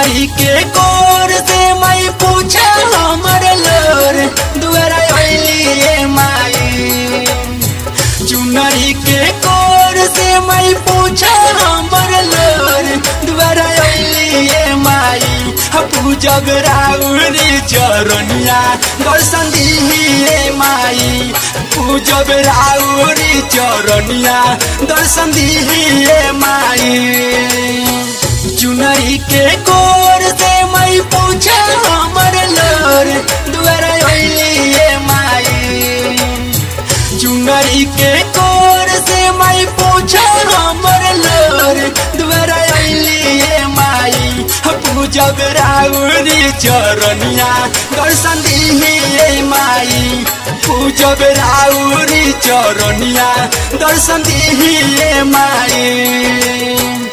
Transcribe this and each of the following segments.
चुनरी के कोर से मैं पूछा हमर लोर दुआरा अइली ए माई चुनरी के कोर से मैं पूछा हमर लोर दुआरा अइली ए माई पूजब राउरी चरनिया दर्शन दिही ए माई पूजब राउरी चरनिया दर्शन दिही ए माई चुनरी के कोर से मैं पूछा हमर लोर दुआरा अइली ए माई चुनरी के कोर से मैं पूछा हमर लोर दुआरा अइली ए माई पूजब राउरी चरनिया दर्शन दिही ए माई पूजब राउरी चरनिया दर्शन दिही ए माई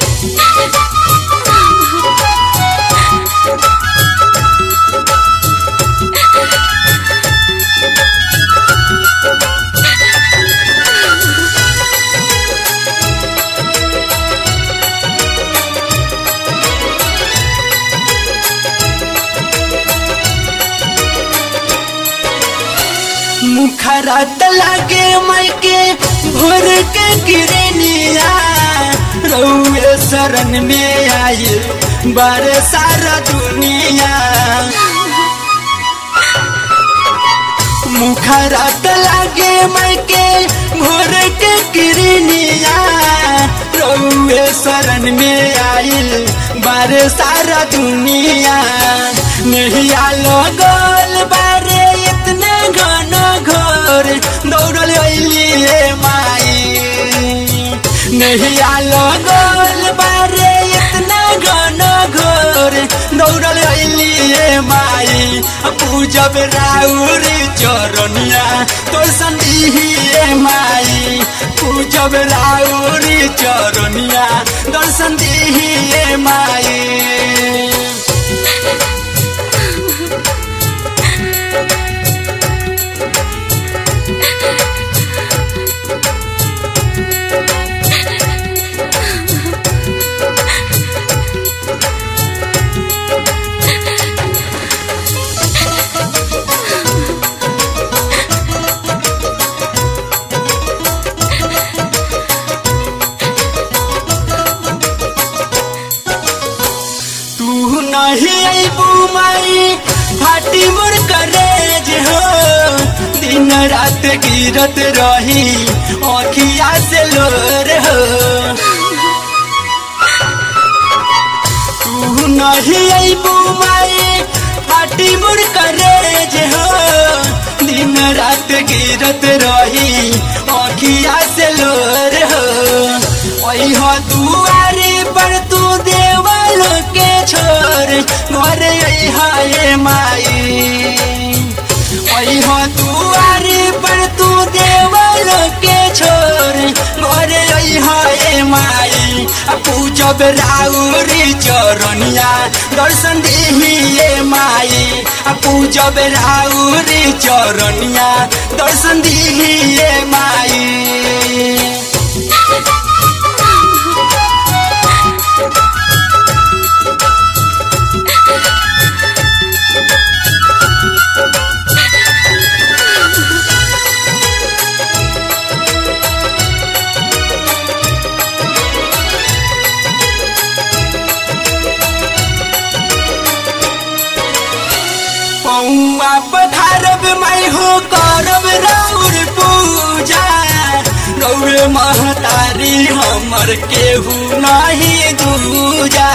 मुखरा लागे मायके भोर के गिरनिया रउए शरण में आए बारे सारा दुनिया मुखरा लागे मायके भोर के गिरनिया रउए शरण में आइल बारे सारा दुनिया नहीं आलो गोल बारे इतने घन घोर दौड़ल अइली ए माई नहीं आलो गोल बारे इतना घन घोर दौड़ल अइली ए माई पूजब राउरी चरनिया तो संदिही ए माई पूजब राउरी चरनिया दर्शन दिही ए माई तू नहीं अबू माई फाटी मोर करेज हो दिन रात गिरत रही अखिया से लोर हो तू नहीं अबू माई फाटी मोर करेज हो दिन रात गिरत रही अखिया से लोर हो ओई हो दुआरे पर तू देवल के छोर घर हाय माई ओई हो दुआरे पर तू देवल के छोर घर हाय माई पूजब राउरी चरनिया दर्शन दिही ए माई पूजब राउरी चरनिया दर्शन दिही ए माई पौआ पधारब माई हो करब राउर पूजा गौर महतारी हमर केहू नहीं दूजा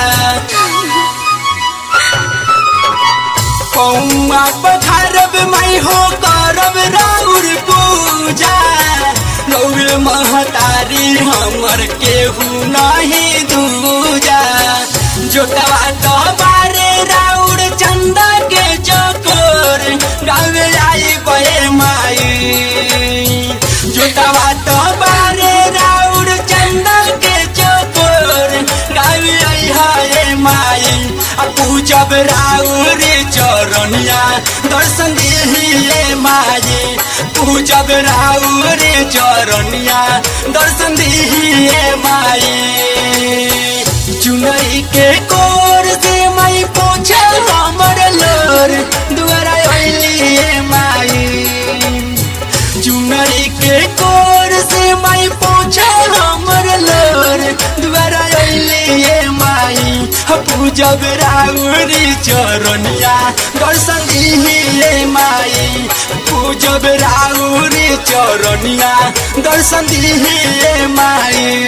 पौआ पधारब माई हो करब राउर पूजा गौर महतारी हमर केहू नहीं दूजा जोटवा तो बारे राउर चंदा के चकोर गावे आई बे माई जोटवा तो बारे राउर चंदा के चकोर गावे आई हाय माई आ पूजब राउरी चरनिया दर्शन दिही माई पूजब राउरी चरनिया दर्शन दिही माई चुनरी के कोर से मैं पूजब राउरी चरनिया दर्शन दिहे माई पूजब राउरी चरनिया दर्शन दिहे माई